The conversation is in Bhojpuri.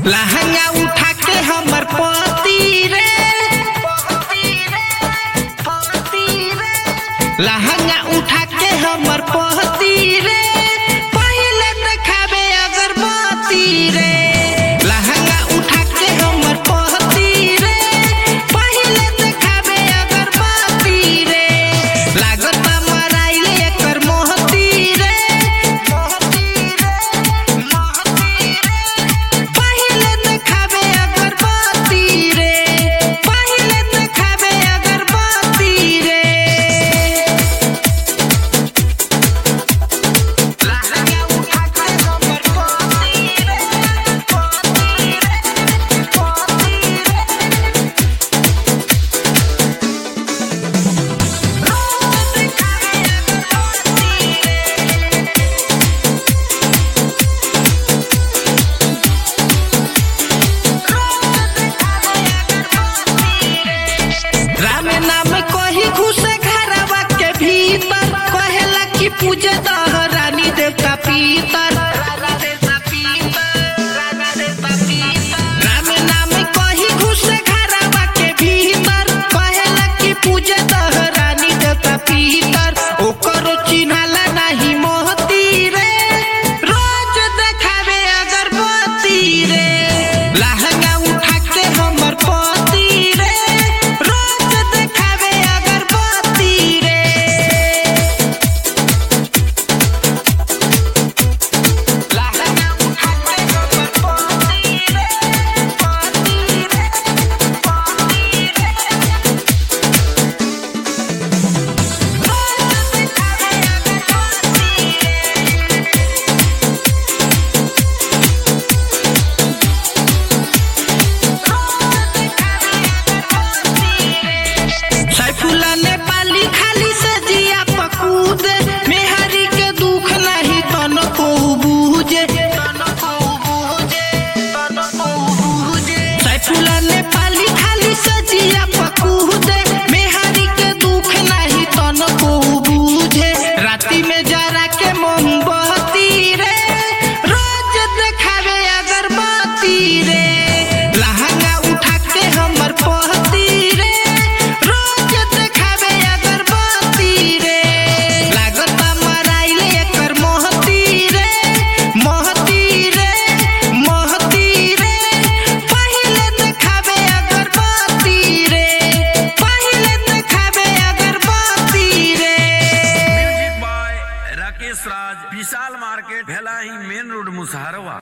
लहंगा उठा के हमर पति रे लहंगा उठा के हमर पति रे पहिले देखाबे अगरबत्ती रे लहंगा उठा के हमर पति रे पहिले देखाबे अगरबत्ती रे लागत बा मराइले एकर मोहती रे पहिले देखाबे अगरबत्ती रे पहिले देखाबे अगरबत्ती रे लहंगा उठा के हमर पति रे पति रे पति रे रोज देखाबे अगरबत्ती रे राम नाम कही घुसे घरवा के भीतर कहेला कि पूजे दह रानी देवता पीतर राम नाम कही घुसे घरवा के भीतर कहेला कि पूजे दह रानी देवता पीतर ओकरो चिन्हाला नाही मोहती रे रोज देखावे अगरबत्ती रे लहंगा उठा के हमर पति रे रोज देखावे अगरबत्ती रे लहंगा उठा के हमर पति रे पति रे पति रे रोज देखावे अगरबत्ती रे सैफुल्ला नेपाली खाली से जिया पकूद मेहरी के दुख नहीं तन को बूझे सैफुल्ला नेपाली खाली से जिया पकूद मेहरी के दुख नहीं तन को बूझे राती में जरा के मोमबत्ती रे रोज देखावे अगरबत्ती रे लहंगा उठा के हमर पहती रे रोज देखावे अगरबत्ती रे लागत बा मराइले एकर मोहती रे मोहती रे मोहती रे पहिले देखावे अगरबत्ती रे पहिले देखावे अगरबत्ती रे music by Rakesh Raj Vishal market Bhelahi main road Musaharwa